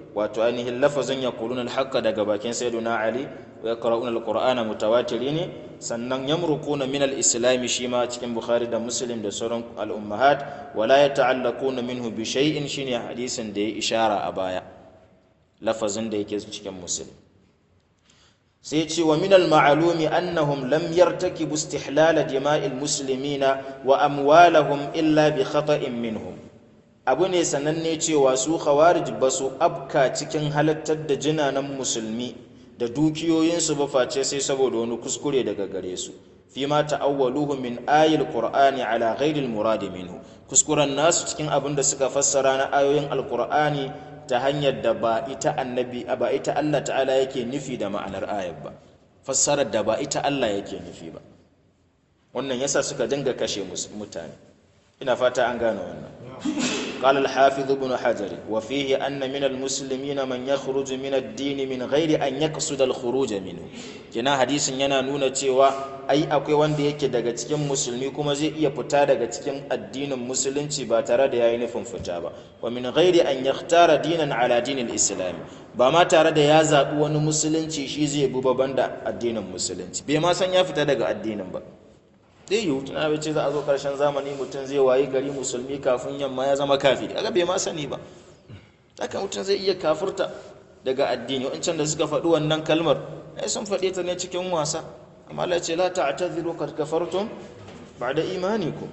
wato ainihin lafazin yaquluna al-haqqa daga bakin sayyiduna ali wa yaqra'una al-qur'ana mutawatiri ne sannan yamruquna min al-islam shi ma cikin bukhari da muslim da sauran al-ummahat wala yata'allaquna minhu bi shay'in shine hadisin da ya ishara a baya lafazin da yake cikin muslim sai ce wa minal ma'alumi annahum lam yartakibu istihlala dima'il muslimina wa amwalahum illa bi khata'in minhum abu ne sananne cewa su khawarij ba su abka cikin halattar da jinanan musulmi da dukiyoyinsu ba face sai saboda wani kuskure daga gare su fi ma ta'awwaluhu min ayil qur'ani ala ghairi al-murad minhu kuskuren nasu cikin abin da suka fassara na ayoyin alqur'ani ta hanyar da ba ita annabi ba ita Allah ta'ala yake nufi da ma'anar ayar ba fassarar da ba ita Allah yake nufi ba wannan yasa suka dinga kashe mutane ina fata an gane wannan قال الحافظ ابن حجر وفيه أن من المسلمين من يخرج من الدين من غير أن يقصد الخروج منه كنا حديث yana nuna cewa ai akwai wanda yake daga cikin musulmi kuma zai iya fita daga cikin addinin musulunci ba tare da yayi nufin fita ba wa min ghairi an yakhtara dinan ala dinil islam ba ma tare da ya zabi wani musulunci shi zai bi baban da addinin musulunci bai ma san ya fita daga addinin ba zai yiwu tuna bai ce za a zo karshen zamani mutum zai wayi gari musulmi kafin yamma ya zama kafiri aga bai ma sani ba haka mutum zai iya kafurta daga addini wancan da suka faɗi wannan kalmar ai sun faɗi ta ne cikin wasa amma Allah ce la ta'tadhiru qad kafartum ba'da imanikum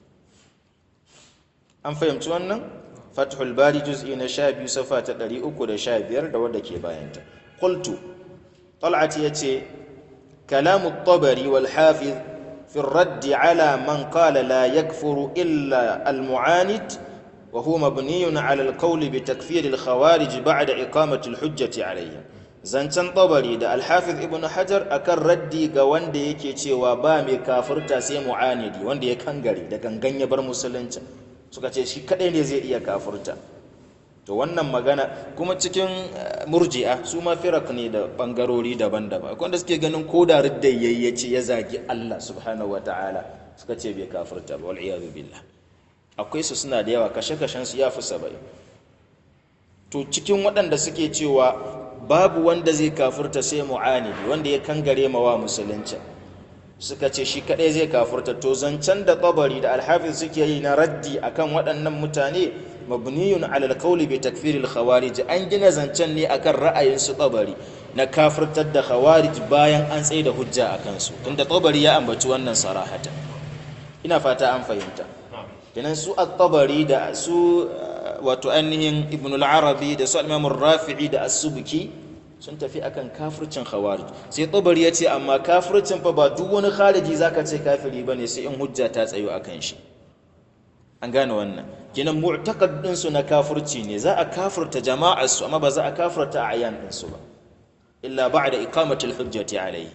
an fahimci wannan fathul bari juz'i na 12 safa ta 315 da wadda ke bayanta qultu طلعت yace kalamu at-tabari wal hafiz في الرد على من قال لا يكفر إلا المعاند وهو مبني على القول بتكفير الخوارج بعد إقامة الحجة عليهم zancen tabari da alhafiz ibn hajar akan raddi ga wanda yake cewa ba mai kafirta sai mu'anidi wanda ya kangare da gangan ya bar musulunci suka ce shi kadai ne zai iya kafirta to wannan magana kuma cikin murji'a su ma firak ne da bangarori daban-daban akwai wanda suke ganin ko da ridda yayyace ya zagi Allah subhanahu ta'ala suka ce bai kafirta ba wal iyadu billah akwai su suna da yawa kashe-kashen su ya fi saba'in to cikin waɗanda suke cewa babu wanda zai kafirta sai mu'anidi wanda ya kangare mawa musulunci suka ce shi kadai zai kafirta to zancen da tabari da alhafiz suke yi na raddi akan waɗannan mutane mabniyun alal qawli bi takfiril khawarij an gina zancen ne akan ra'ayin su tabari na kafirtar da khawarij bayan an tsaye da hujja akan su tunda tabari ya ambaci wannan sarahata ina fata an fahimta kenan su at-tabari da su wato ainihin ibn al-arabi da su al-imam rafi'i da as-subki sun tafi akan kafircin khawarij sai tabari ya ce amma kafircin fa ba duk wani khariji zaka ce kafiri bane sai in hujja ta tsayo akan shi an gane wannan kenan mu'taqad din su na kafirci ne za a kafirta jama'ar su amma ba za a kafirta ayan din su ba illa ba'da iqamati al-hujjati alayhi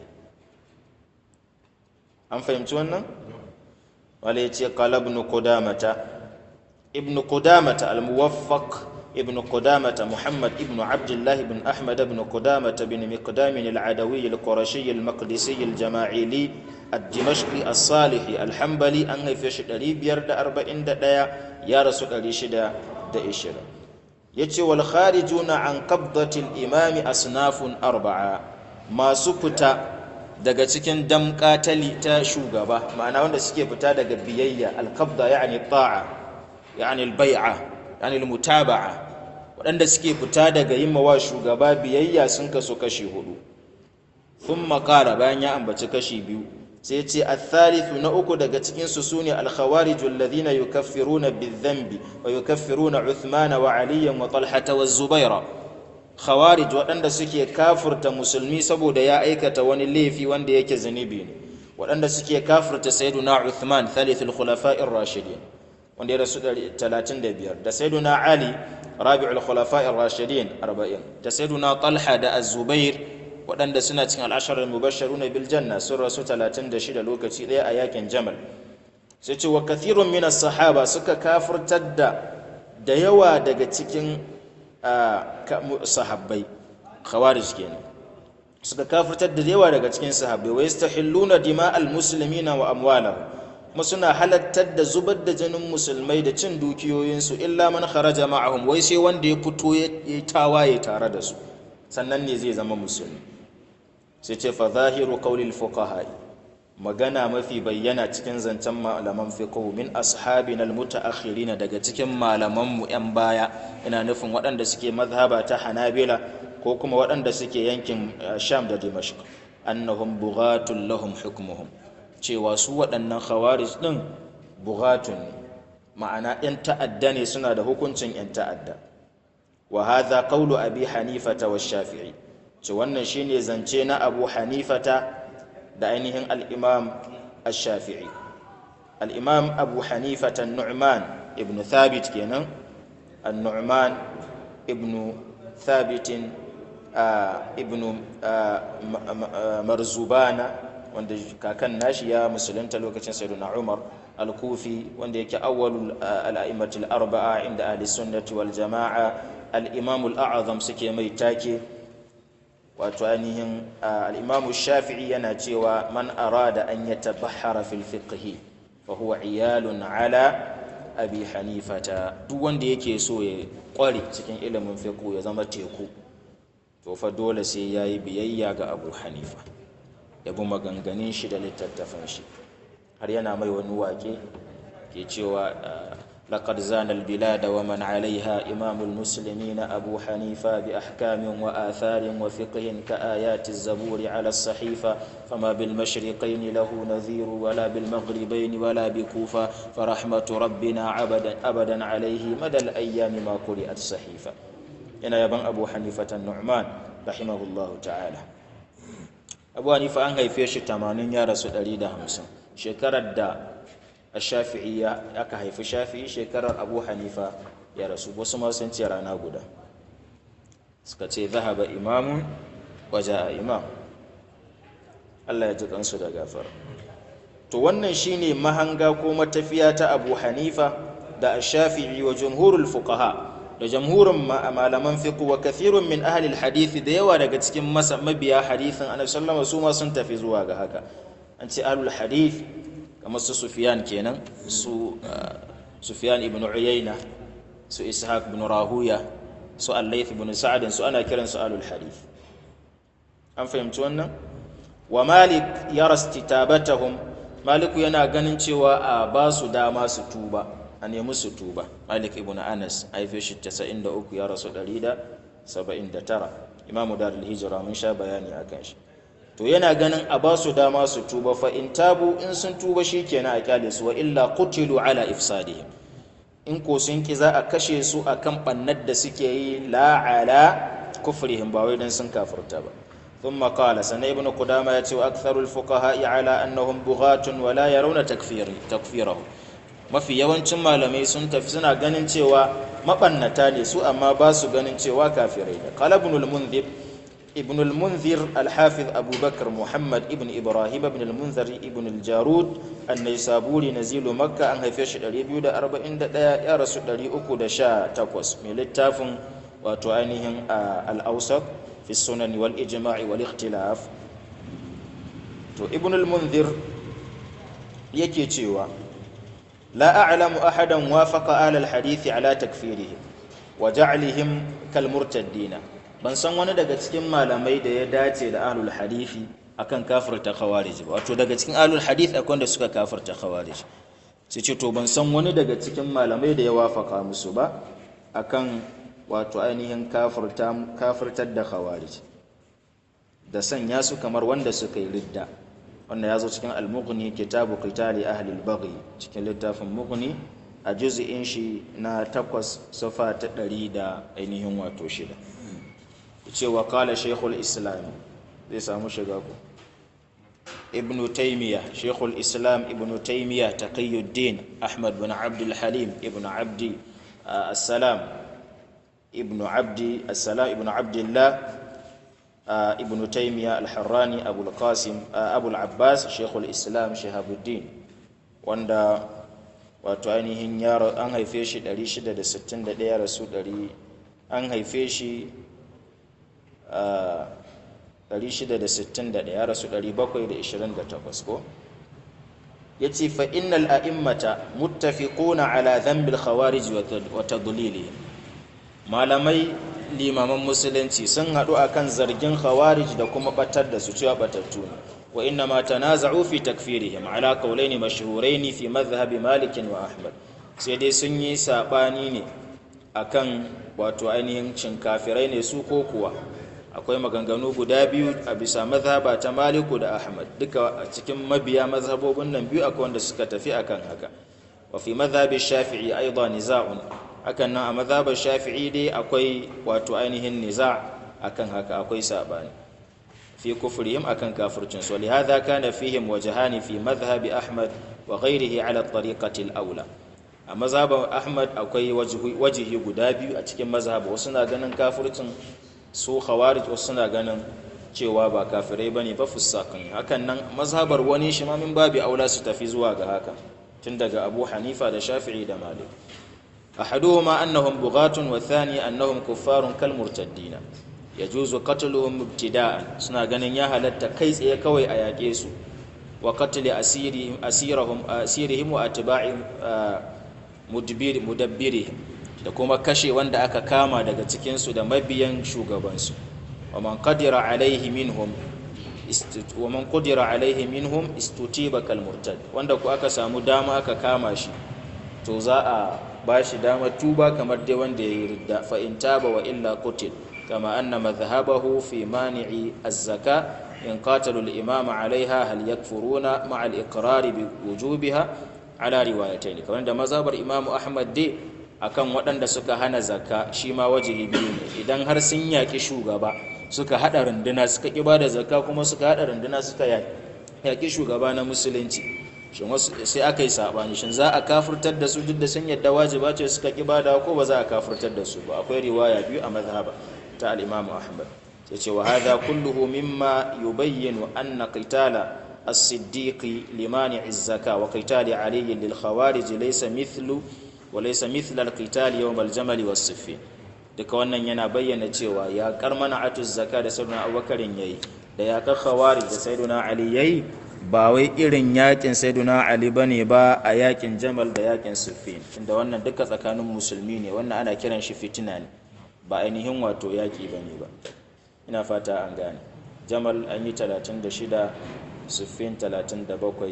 an fahimci wannan wala yace qala ibn qudamata ibn qudamata al-muwaffaq ابن قدامة محمد ابن عبد الله بن أحمد بن قدامة بن مقدام العدوي القرشي المقدسي الجماعيلي الدمشقي الصالحي الحنبلي أن في شدري بيرد أربعين دايا يا رسول الله شدا دا إشرا يتي والخارجون عن قبضة الإمام أصناف أربعة ما سكتا daga cikin damƙa ta shugaba ma'ana wanda suke fita daga biyayya alkabda yani ta'a yani albai'a yani almutaba'a waɗanda suke fita daga yin mawa shugaba biyayya sun kaso kashi hudu sun makara bayan ya ambaci kashi biyu sai ce athalithu na uku daga cikin su sune alkhawarij alladhina yukaffiruna bidhanbi wa yukaffiruna uthmana wa aliyan wa talhata wa zubaira khawarij waɗanda suke kafirta musulmi saboda ya aikata wani laifi wanda yake zunubi ne waɗanda suke kafirta sayyiduna uthman thalithul khulafa'ir rashidin wanda ya rasu 35 da sayyiduna ali rabi'ul khulafa'ir rashidin 40 da sayyiduna talha da az-zubair waɗanda suna cikin al'asharar mubashsharuna bil janna sun rasu 36 lokaci ɗaya a yakin jamal sai ce wa kathirun min sahaba suka kafirtar da da yawa daga cikin sahabbai khawarij kenan suka kafirtar da yawa daga cikin sahabbai wa yastahilluna dima'al muslimina wa amwalahum kuma suna halattar da zubar da jinin musulmai da cin dukiyoyinsu illa man kharaja ma'ahum wai sai wanda ya fito ya yi tawaye tare da su sannan ne zai zama musulmi sai ce fa zahiru qawlil fuqaha magana mafi bayyana cikin zancen malaman fiqh min ashabin almutaakhirin daga cikin malaman mu yan baya ina nufin waɗanda suke mazhaba ta hanabila ko kuma waɗanda suke yankin sham da dimashq annahum bughatun lahum hukmuhum cewa su waɗannan khawarij din bughatun ne ma'ana yan ta'adda ne suna da hukuncin yan ta'adda wa hadha qawlu abi hanifata wa shafi'i ce wannan shine zance na abu hanifata da ainihin al'imam al-shafi'i al'imam abu hanifata nu'man ibn thabit kenan al-nu'man ibn thabitin ibn marzubana wanda kakan nashi ya musulunta lokacin sayyiduna umar al-kufi wanda yake awwalul al-a'immatul arba'a inda ahli sunnati wal jama'a al-imam al-a'zam suke mai take wato ainihin al'imamu shafi'i yana cewa man arada an ya tabahara fil fiqhi fa huwa iyalun ala abi hanifata duk wanda yake so ya kware cikin ilimin fiqhu ya zama teku to fa dole sai ya yi biyayya ga abu hanifa ya bi maganganun shi da littattafan shi har yana mai wani wake ke cewa لقد زان البلاد ومن عليها إمام المسلمين أبو حنيفة بأحكام وآثار وفقه كآيات الزبور على الصحيفة فما بالمشرقين له نذير ولا بالمغربين ولا بكوفة فرحمة ربنا عبدا أبدا عليه مدى الأيام ما قرئت صحيفة إن يبن أبو حنيفة النعمان رحمه الله تعالى أبو حنيفة أنهي فيش تمانين يا رسول الله همسن شكرا الدا الشافعي aka haifi shafi'i shekarar abu hanifa ya rasu wasu ma sun ce rana guda suka ce zahaba imamun waje a imam Allah ya ji kansu da gafara to wannan shine mahanga ko matafiya ta abu hanifa da shafi'i wa jumhurul fuqaha da jamhurin malaman fiqh wa kathirun min ahli alhadith da yawa daga cikin mabiya hadithin annabi sallallahu alaihi wasallam su ma sun tafi zuwa ga haka an ce ahlul hadith kamar su Sufyan kenan su Sufyan ibn Uyayna su Ishaq ibn Rahuya su Al-Layth ibn Sa'd su ana kiran su alul hadith an fahimci wannan wa Malik yara istitabatahum Maliku yana ganin cewa a ba su dama su tuba a nemi su tuba Malik ibn Anas haife shi 93 ya rasu 179 Imamu Darul Hijra mun sha bayani akan shi to yana ganin a ba su dama su tuba fa in tabu in sun tuba shi kenan a kyale su wa illa qutilu ala ifsadihim in ko sun ki za a kashe su akan bannar da suke yi la ala kufrihim ba wai dan sun kafirta ba ثم قال سنة ابن قدامة يتي أكثر الفقهاء على أنهم بغاة ولا يرون تكفير تكفيره ما في yawancin malamai sun tafi suna ganin cewa mabannata ne su amma ba su ganin cewa kafirai ne qala ibn al-munzir ابن المنذر الحافظ أبو بكر محمد ابن إبراهيم ابن المنذر ابن الجارود النيسابوري نزيل مكة أن هيفيش دليل بيودا أربعين دا يا رسول دليل أكو دا شا تقوس من التافن وتعانيهم الأوسط في السنن والإجماع والاختلاف تو ابن المنذر يكي تيوا لا أعلم أحدا وافق آل الحديث على تكفيرهم وجعلهم كالمرتدين ban san wani daga cikin malamai da ya dace da ahlul hadithi akan kafirta khawarij ba wato daga cikin ahlul hadith akwai da suka kafirta khawarij sai ce to ban san wani daga cikin malamai da ya wafaka musu ba akan wato ainihin kafirta kafirtar da khawarij da sanya su kamar wanda suka yi ridda wanda ya zo cikin al-mughni kitabu qitali ahli al-baghi cikin littafin mughni a juz'in shi na takwas safa ta ɗari da ainihin wato shida cewa kala shekul islam zai samu shiga ku ibn taymiya shekul islam ibn taymiya taqiyuddin ahmad bin abdul halim ibn abdi assalam ibn abdi assalam ibn abdullah ibn taymiya al-harrani abul qasim abul abbas shekul islam shahabuddin wanda wato ainihin yaro an haife shi 661 rasu 100 an haife shi 661 ya rasu 728 ko yace fa innal a'immata muttafiquna ala dhanbil khawarij wa tadlilihim malamai limaman musulunci sun haɗu akan zargin khawarij da kuma batar da su cewa batattu ne wa inna ma tanaza'u fi takfirihim ala qawlaini mashhuraini fi madhhab malik wa ahmad sai dai sun yi sabani ne akan wato ainihin cin kafirai ne su ko kuwa akwai maganganu guda biyu a bisa mazhaba ta maliku da ahmad duka a cikin mabiya mazhabobin nan biyu akwai wanda suka tafi akan haka wa fi mazhabi shafi'i aidan niza'un hakan nan a mazhabar shafi'i dai akwai wato ainihin niza' akan haka akwai sabani fi kufrihim akan kafircin su lihadha kana fihim wajhani fi madhhabi ahmad wa ghayrihi ala tariqati al-aula a mazhaban ahmad akwai wajihi guda biyu a cikin mazhab wasu na ganin kafircin su khawarij wasu suna ganin cewa ba kafirai bane ba fusakan hakan nan mazhabar wani shi ma min babi aula su tafi zuwa ga haka tun daga abu hanifa da shafi'i da malik ahaduhuma annahum bughatun wa thani annahum kuffarun kal murtaddina yajuzu qatluhum ibtida'an suna ganin ya halatta kai tsaye kawai a yaƙe su wa qatl asirihim asirahum asirihim wa atba'ihim mudbir mudabbirihim da kuma kashe wanda aka kama daga cikinsu da mabiyan shugabansu wa man qadira alaihi minhum wa man qadira alaihi minhum istutiba kal murtad wanda ku aka samu dama aka kama shi to za a ba shi dama tuba kamar dai wanda ya yi ridda fa in taba wa illa qutil kama anna madhhabahu fi mani'i az-zaka in qatalu al-imam alaiha hal yakfuruna ma'a al-iqrar bi wujubiha ala riwayatayn kamar da mazhabar imamu ahmad dai akan waɗanda suka hana zakka shi ma wajibi biyu ne idan har sun yaƙi shugaba suka haɗa runduna suka ƙi ba da zakka kuma suka haɗa runduna suka yaƙi shugaba na musulunci shin wasu sai aka yi saɓani shin za a kafurtar da su duk da sun yadda wajiba ce suka ƙi ba da ko ba za a kafurtar da su ba akwai riwaya biyu a mazhaba ta al-imam ahmad sai ce wa hadha kulluhu mimma yubayyinu anna qitala as-siddiqi limani az-zaka wa qitali ali lil khawarij laysa mithlu walaisa mithlal qital yawm al-jamal was-siffin duka wannan yana bayyana cewa ya karmana atuz zaka da sayyidina abubakarin yayi da ya ka khawarij da sayyidina ali yayi ba wai irin yakin sayyidina ali bane ba a yakin jamal da yakin siffin inda wannan duka tsakanin musulmi ne wannan ana kiran shi fitina ne ba ainihin wato yaki bane ba ina fata an gane jamal an yi 36 siffin 37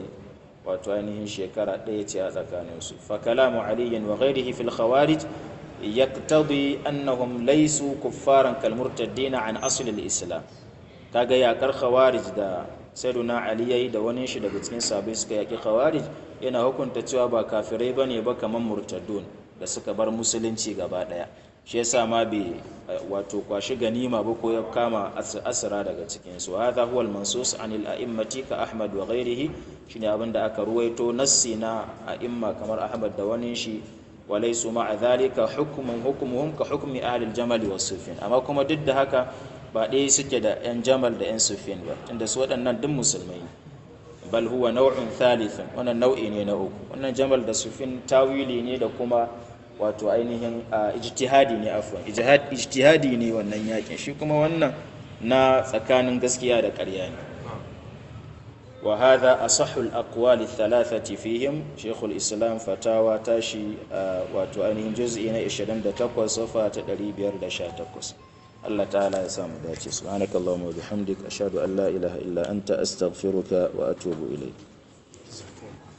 wato ainihin shekara ɗaya ce a tsakaninsu fa kalamu aliyin wa ghairihi fil khawarij yaqtadi annahum laysu kuffaran kal murtaddina an asl al islam kaga yakar khawarij da sayyiduna ali yayi da wani shi daga cikin sahabbai suka yaki khawarij yana hukunta cewa ba kafirai bane ba kaman murtaddun da suka bar musulunci gaba daya shi yasa ma bai wato kwashi ganima ba ko ya kama asira daga cikin su hadha huwa al-mansus an al-a'immati ka Ahmad wa ghairihi shine abinda aka ruwaito nassi na a'imma kamar Ahmad da wani shi walaysu ma'a dhalika hukmun hukmuhum ka hukmi ahli al-jamal wa sufyan amma kuma duk da haka ba ɗaya suke da yan jamal da yan sufyan ba tunda su waɗannan duk musulmai bal huwa naw'un thalithun wannan nau'i ne na uku wannan jamal da sufyan tawili ne da kuma wato ainihin ijtihadi ne afwan ijtihadi ne wannan yakin shi kuma wannan na tsakanin gaskiya da ƙarya ne wa hadha asahhu al-aqwali thalathati fihim shaykh al-islam fatawa tashi wato ainihin juz'i na 28 safa ta 518 Allah ta'ala ya samu dace subhanakallahumma wa bihamdika ashhadu an la ilaha illa anta astaghfiruka wa atubu ilayk